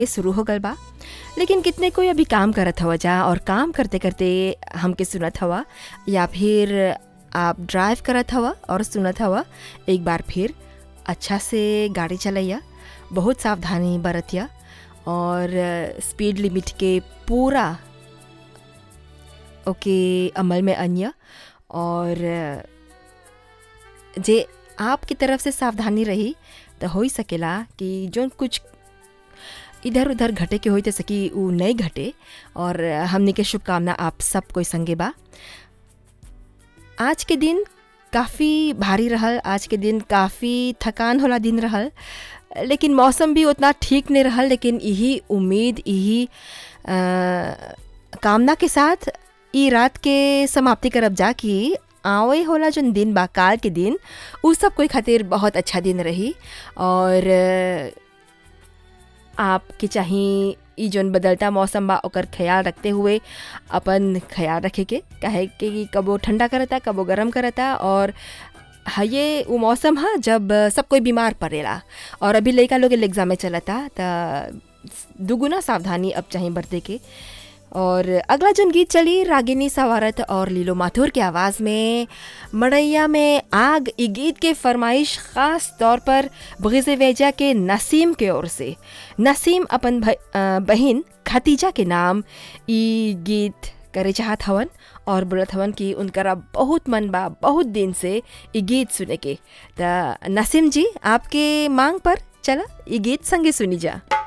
ये शुरू हो गल बा लेकिन कितने कोई अभी काम करत हवा जा और काम करते करते हमके सुनत हवा या फिर आप ड्राइव करत हवा और सुनत हवा एक बार फिर अच्छा से गाड़ी चलैया बहुत सावधानी बरतिया और स्पीड लिमिट के पूरा ओके अमल में अन्य और जे आपकी तरफ से सावधानी रही तो हो ही सकेला कि जो कुछ इधर उधर घटे के होई तो सकी उ नहीं घटे और हमने के शुभकामना आप सब कोई संगे बा आज के दिन काफ़ी भारी रहल आज के दिन काफ़ी थकान होला दिन रहल लेकिन मौसम भी उतना ठीक नहीं रहल लेकिन यही उम्मीद यही कामना के साथ ई रात के समाप्ति करब जा कि आवे होला जन दिन बा काल के दिन उ सब कोई खातिर बहुत अच्छा दिन रही और आपके चाही ई जौन बदलता मौसम बा ओकर ख्याल रखते हुए अपन ख्याल रखे के काहे कि कबो ठंडा करता कबो गरम करता और हाँ ये वो मौसम है जब सब कोई बीमार पड़ेला और अभी लड़का लोग एग्ज़ाम में चलता तो दुगुना सावधानी अब चाहिए बरते के और अगला जन गीत चली रागिनी सवारत और लीलो माथुर की आवाज़ में मड़ैया में आग ई गीत के फरमाइश ख़ास तौर पर बगीज़ वेजा के नसीम के ओर से नसीम अपन बहन खतीजा के नाम ई गीत करे चाहत हवन और बोलत हवन कि उनकरा बहुत मन बा बहुत दिन से ई गीत सुने के त नसीम जी आपके मांग पर चला ई गीत संगे सुनी जा